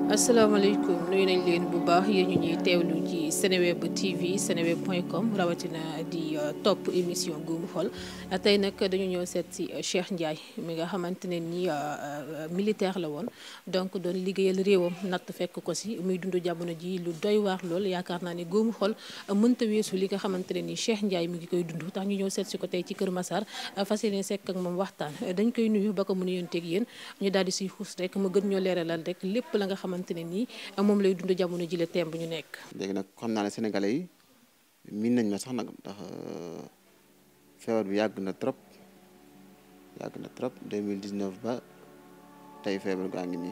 asalaamaaleykum nuyu nañ leen bu baax yéen ñu ñuy teewlu ci Seneweb TV seneweb point com rawatina di topp émission Guumu Xol tey nag dañu ñëw seet si Cheikh Ndiaye mi nga xamante ne nii militaire la woon donc doon liggéeyal réewam natt fekk ko si muy dund jamono ji lu doy waar lool yaakaar naa ne Guumu Xol mënta weesu li nga xamante ne nii Cheikh Ndiaye mi ngi koy dund tax ñu ñëw seet si ko tey ci Kër Massar fas yéene sekk ak moom waxtaan dañ koy nuyu ba ko mu nuyonteeg yéen ñu daal di siy xuus rek mu gën ñoo leeralal rek lépp la nga xamante ne nii moom lay dund jamono ji la temb ñu nekk. léegi nag xam naa ne sénégalais yi miin nañ ma sax nag ndax feebar bi yàgg na trop yàgg na trop 2019 ba tey feebar gaa ngi nii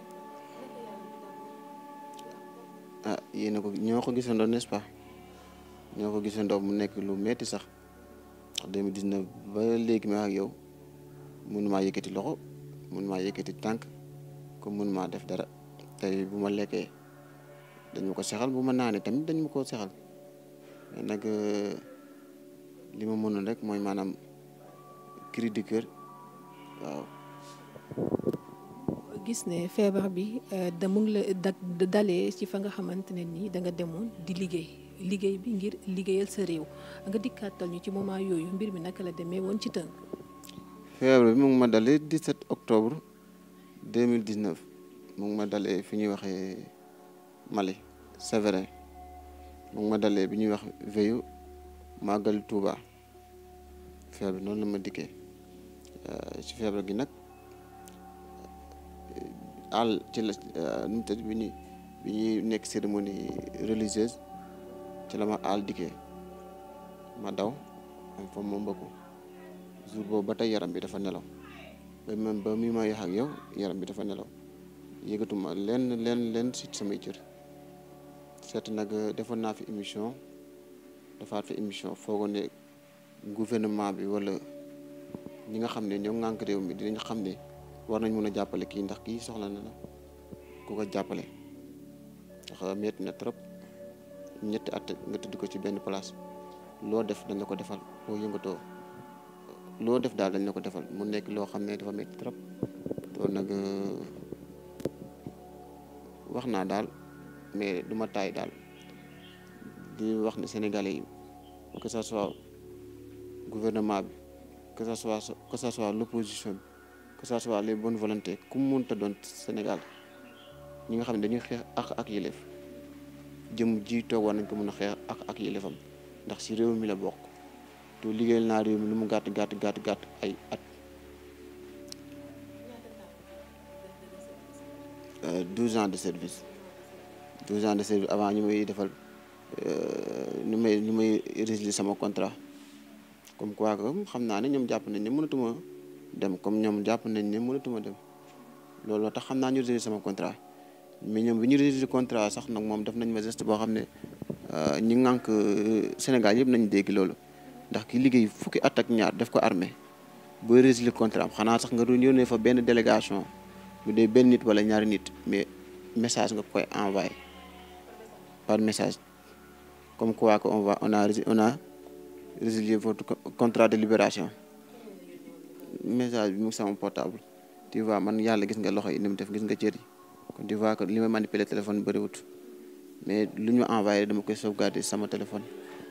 ah yéen a ko ñoo ko gisandoo n'est-ce pas ñoo ko gisandoo mu nekk lu metti sax ndax 2019 ba léegi ma ak yow mënumaa yëkkati loxo mënumaa yëkkati tànk comme mënumaa def dara. tey bu ma lekkee dañ ma ko sexal bu ma naanee tamit dañ ma ko sexal mais nag li ma mënoon rek mooy maanaam cri du cœur waaw. gis ne feebar bi da mu ngi la da dalee ci fa nga xamante ne nii da nga demoon di liggéey liggéey bi ngir liggéeyal sa réew nga dikkaatal ñu ci moment yooyu mbir mi naka la demee woon ci tënk. feebar bi mu ngi ma dalee 17 octobre 2019. mu ngi ma dalee fi ñuy waxee Mali Sévérin mu ngi ma dalee bi ñuy wax veyu màggal Touba feebar bi noonu la ma dikkee ci feebar gi nag àll ci la nu mu tëdd bi ñuy bi ñuy nekk cérémonie religieuse ci la ma àll dikkee ma daw am fa ma mbëkku jour boobu ba tey yaram bi dafa nelaw ba même ba mi ma yax ak yow yaram bi dafa nelaw yëgatuma lenn lenn lenn si samay cër seet nag defoon naa fi émission defaat fi émission foogoon ne gouvernement bi wala ñi nga xam ne ñoo ŋànk réew mi dinañ xam ne war nañ mën a jàppale kii ndax kii soxla na la ku ko jàppale ndax metti na trop ñetti at nga tëdd ko ci benn place loo def dañ la ko defal boo yëngatoo loo def daal dañ la ko defal mu nekk loo xam ne dafa metti trop loolu nag wax naa daal mais du ma taay daal di wax ne Sénégalais yi que ça soit gouvernement bi que ça soit que ça soit l'opposition bi que ça soit les bonnes volontés ku mu mënta doon Sénégal ñi nga xam ne dañuy xeex ak ak yëleef jëm ji toog war nañ ko mën a xeex ak ak yëleefam ndax si réew mi la bokk te liggéeyal naa réew mi lu mu gàtt gàtt gàtt gàtt ay at. 12 ans de service 12 ans de service avant ñu may defal ñu may ñu may résilier sama contrat comme quoi que xam naa ne ñoom jàpp nañ ne mënatuma dem comme ñoom jàpp nañ ne mënatuma dem loolu tax xam naa ñu résilier sama contrat mais ñoom bi ñu résilier contrat sax nag moom def nañ ma geste boo xam ne ñi ngànk Sénégal yëpp nañ dégg loolu ndax ki liggéey fukki at ak ñaar def ko armée booy résilier contrat am xanaa sax nga doon yónnee fa benn délégation bu dee benn nit wala ñaari nit mais message nga koy envoyé par message comme quoi que on va on a on a résilié votre contrat de libération message bi mu sama portable tu vois man yàlla gis nga loxo yi ni mu def gis nga cër yi kon tu vois que li may manipuler téléphone bëriwut mais lu ñu envoyé dama koy sauvegarder sama téléphone.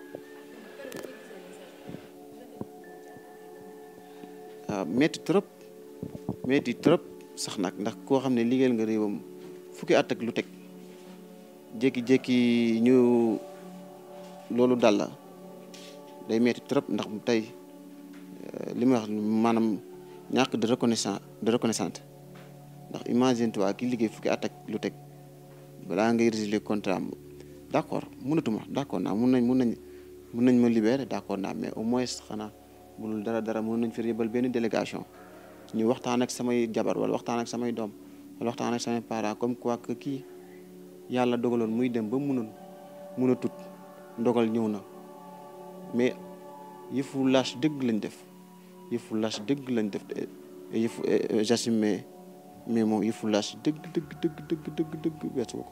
waaw metti trop metti trop. sax nag ndax koo xam ne liggéeyal nga réewam fukki at ak lu teg jékki-jékki ñu loolu dal la day metti trop ndax tey li may wax maanaam ñàkk de reconnaissance de reconnaissance ndax imagine toi ki liggéey fukki at ak lu teg balaa ngay résilier contrat am d' accord mënatuma d' accord naa mun nañ mun nañ mun nañ ma libérer d' accord naa mais au moins xanaa bulul dara dara mun nañ fi yebal benn délégation ñu waxtaan ak samay jabar wala waxtaan ak samay doom wala waxtaan ak samay parents comme quoi que kii yàlla dogaloon muy dem ba munoon mun a tut ndogal ñëw na mais yëfu lâche dëgg lañ def yëfu lâche dëgg lañ def yëfu j'assume mais mais moom yëfu lâche dëgg dëgg dëgg dëgg dëgg dëgg weesu ko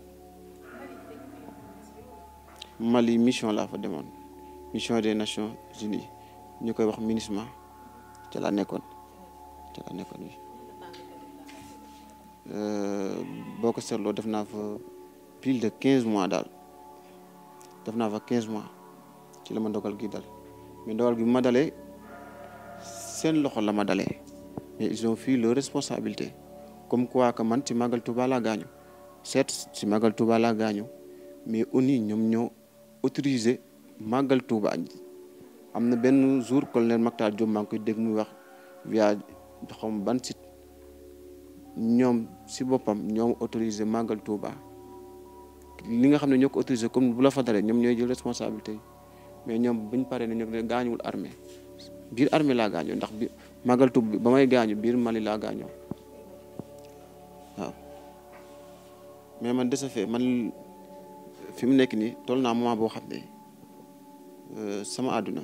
Mali mission laa fa demoon mission des Nations Unies ñu koy wax MINUSMA ca laa nekkoon ca laa nekkoon wi boo ko seetloo def naa fa plus de quinze mois daal def naa fa quinze mois ci la ma dogal gi dal mais dogal gi bu ma dalee seen loxo la ma dalee mais ils ont pris leur responsabilité comme quoi que man ci Magal Touba laa gaañu certes ci Magal Touba laa gaañu mais ONU ñoom ñoo autorisé Magal Touba am na benn jour colonel Mactar Diop maa ngi koy dégg muy wax via xam ban site ñoom si boppam ñoom autorisé Magal Touba li nga xam ne ñoo ko autorisé comme bu la fa dalee ñoom ñooy jël responsabilité yi mais ñoom buñ paree ne ñoo ne gaañuwul armée biir armée laa gaañoo ndax bi Magal Touba ba may gaañu biir Mali laa gaañoo waaw mais man de ce fait man fi mu nekk nii toll naa moment boo xam ne sama àdduna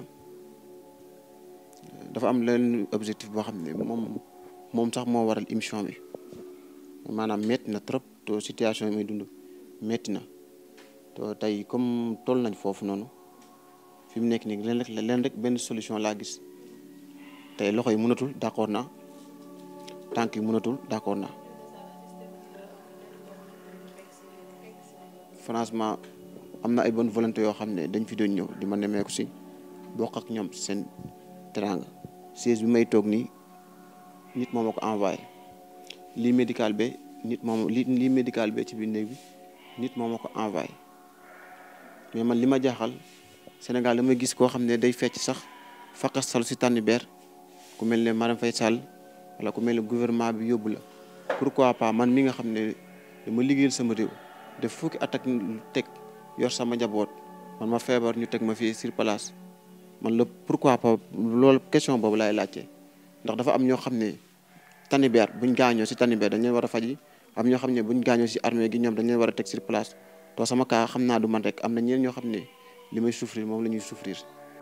dafa am leen objectif boo xam ne moom moom sax moo waral émission bi maanaam metti na trop to situation yi may dund metti na to tey comme toll nañ foofu noonu fi mu nekk nii leen rek leen rek benn solution laa gis tey loxo yi mënatul d'accord naa tànk yi mënatul d'accord naa franchement am na ay bonne volonté yoo xam ne dañ fi doon ñëw di ma nemmeeku si bokk ak ñoom seen teranga siège bi may toog nii nit moo ma ko envoyé lii médical be nit moom li lii médical be ci biir néeg bi nit moo ma ko envoyé mais man li ma jaaxal Sénégal damay gis koo xam ne day fecc sax fakastal si tànn beer ku mel ne Marème Faye Sall wala ku mel ne gouvernement bi yóbbu la pourquoi pas man mi nga xam ne dama liggéeyal sama réew def fukki at ak teg yor sama njaboot man ma feebar ñu teg ma fii sur place man la pourquoi pas loolu question boobu laay laajte ndax dafa am ñoo xam ne tanibeer buñ gaañoo si tanibeer dañ leen war a faji am ñoo xam ne buñ gaañoo si armée gi ñoom dañ leen war a teg sur place to sama kaa xam naa du man rek am na ñeneen ñoo xam ne li may souffrir moom la ñuy souffrir.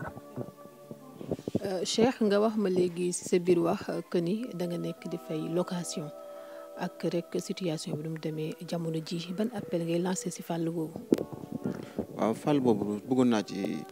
Cheikh nga wax ma léegi si sa biir wax que ni da nga nekk di fay location ak rek situation bi nu mu demee jamono ji ban appel ngay lancé si fàll boobu. waaw fàll boobu bëggoon naa ci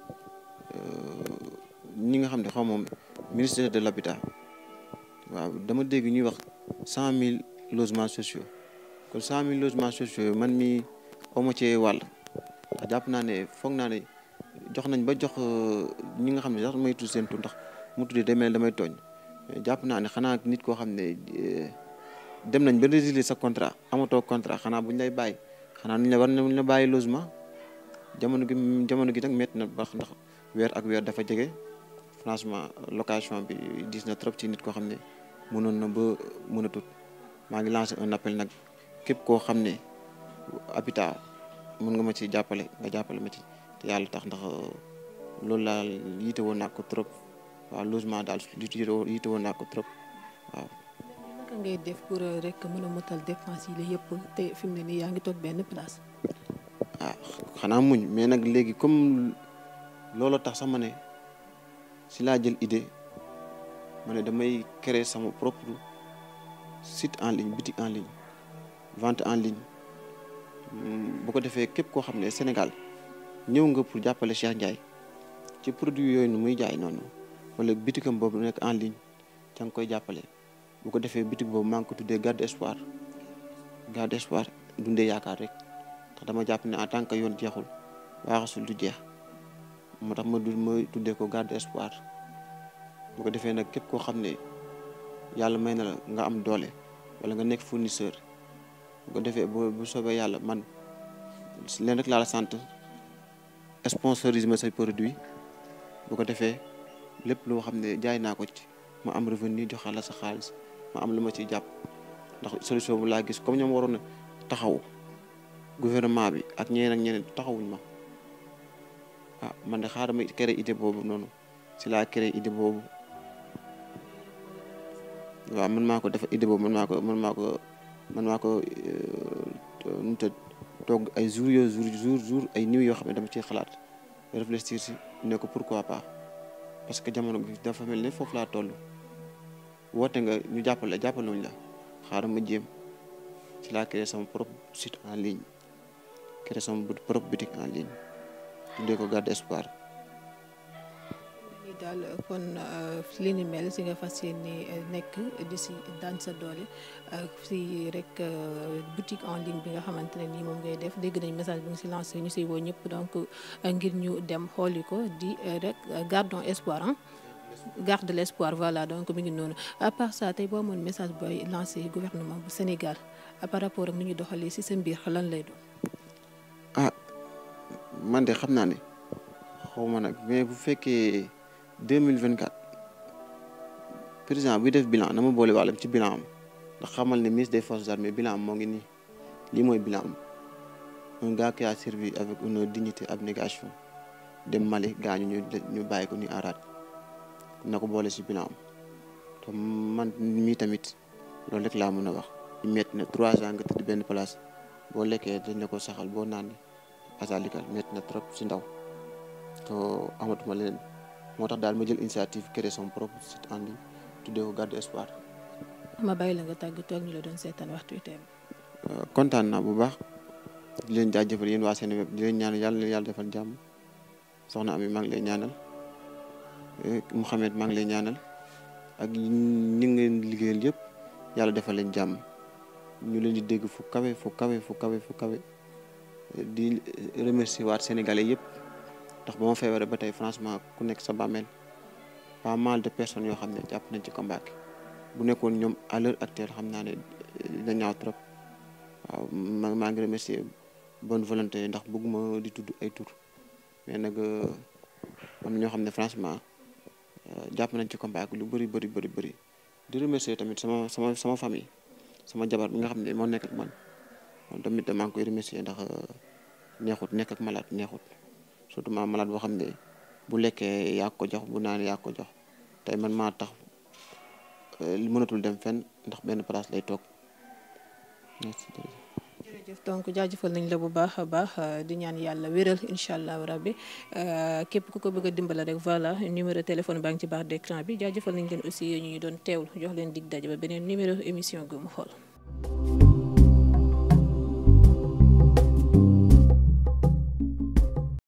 ñi nga xam ne xaw moom ministère de l'habitat waaw dama dégg ñuy wax cent mille logements sociaux kon cent mille logements sociaux man mi awma cee wàll ndax jàpp naa ne foog naa ne jox nañ ba jox ñi nga xam ne sax may tudd seen tur ndax mu tuddee day mel damay tooñ jàpp naa ne xanaa nit koo xam ne dem nañ ba résilier sa contrat amatoo contrat xanaa buñ lay bàyyi xanaa nuñ la war nañ la bàyyi logement jamono gi jamono gi nag métti na baax ndax weer ak weer dafa jege franchement location bi diis na trop ci nit koo xam ne mënoon na ba mën a tut maa ngi lancé un appel nag képp koo xam ne habitat mën nga ma ci jàppale nga jàppale ma ci te yàlla tax ndax loolu laa yiite woon naa ko trop waaw logement daal yiite woon naa ko trop waaw. naka ngay def pour rek mën a motal dépense yi la yëpp te fi mu ne nii yaa ngi toog benn place. ah xanaa muñ mais nag léegi comme looloo tax sax ma ne si laa jël idée ma ne damay créer sama propre site en ligne boutique en ligne vente en ligne bu ko defee képp koo xam ne Sénégal ñëw nga pour jàppale Cheikh Ndiaye ci produit yooyu nu muy jaay noonu wala bitikam boobu nekk en ligne ca nga koy jàppale bu ko defee bitik boobu maa ngi ko tuddee garde espoir garde espoir dundee yaakaar rek ndax dama jàpp ne en tant que yoon jeexul waaxasul du jeex moo tax ma du ma tuddee ko garde espoir bu ko defee nag képp koo xam ne yàlla may na la nga am doole wala nga nekk fournisseur bu ko defee bu bu soobee yàlla man leen rek laa la sant sponsorise ma say produit bu ko defee lépp loo xam ne jaay naa ko ci ma am revenu joxal la sa xaalis ma am lu ma ciy jàpp ndax solution bu laa gis comme ñoom waroon na taxaw gouvernement bi ak ñeneen ak ñeneen taxawuñ ma ah man de xaaral ma créé idée boobu noonu si laa créé idée boobu waaw man maa ko def idée boobu man maa ko man maa ko man maa ko nu te toog ay jours yoo jour jour jour ay nuits yoo xam ne dama ciy xalaat réfléchir si ne ko pourquoi pas parce que jamono bi dafa mel ne foofu laa toll woote nga ñu jàppale jàppaluñ la xaaral ma jéem si laa créé sama propre site en ligne créé sama propre boutique en ligne tuddee ko garde espoir daal kon li ni mel si nga fas yéene nekk di si daan sa doole si rek boutique en ligne bi nga xamante ne nii moom ngay def dégg nañ message bi nga si lancé ñu siy woo ñëpp donc ngir ñu dem xooli ko di rek gardons espoir ah garde l'espoir voilà donc mi ngi noonu à part ça tey boo amoon message booy lancé gouvernement bu Sénégal par rapport ak ni ñu doxalee si sa mbir lan lay doon. ah man de xam naa ne xaw ma nag mais bu fekkee deux mille vingt quatre président buy def bilan na ma boole wàllam ci bilan am ndax xamal ne ministre des forces armées bilan am moo ngi nii lii mooy bilan am un gars qui a servi avec une dignité abnégation dem Mali gaañu ñu ñu bàyyi ko ni araat na ko boole si bilan am te man mii tamit loolu rek laa mën a wax metti na trois ans nga tëdd benn place boo lekkee dañ la ko saxal boo naan asalikal metti na trop si ndaw te amatuma leneen moo tax daal ma jël initiative créer son propre site en ligne tuddee ko garde espoir. ma bàyyi la nga tàggatoo ak ñu la doon seetaan waxtu wi teem. kontaan naa bu baax di leen jaajëfal yéen waa Seneweb di leen ñaanal yàlla na yàlla defal jàmm soxna Ami maa ngi lay ñaanal Mouhamed maa ngi lay ñaanal ak ñi ngeen liggéeyal yëpp yàlla defal leen jàmm ñu leen di dégg fu kawe fu kawe fu kawe fu kawe di remercier waat sénégalais yëpp ndax ba ma feebaree ba tey franchement ku nekk sa bàmmeel pas mal de personnes yoo xam ne jàpp nañ ci combat bu nekkoon ñoom à l'heure actuelle xam naa ne dina ñaaw trop waaw maa maa ngi remercier bonne volonté ndax bëgguma di tudd ay tur mais nag am na ñoo xam ne franchement jàpp nañ ci combat lu bëri bëri bëri bëri di remercier tamit sama sama sama famille sama jabar bi nga xam ne moo nekk ak man moom tamit maa ngi koy remercier ndax neexut nekk ak malade neexut surtout ma malade boo xam ne bu lekkee yaa ko jox bu naanee yaa ko jox tey man maa tax li mënatul dem fenn ndax benn place lay toog jërëjëf donc jaajëfal nañ la bu baax a baax di ñaan yàlla wéral incha allah rabbi képp ku ko bëgg a dimbala rek voilà numéro téléphone baa ngi ci barre d'écran bi jaajëfal nañ leen aussi ñu doon teewlu jox leen dig daje ba beneen numéro émission Gumu Xol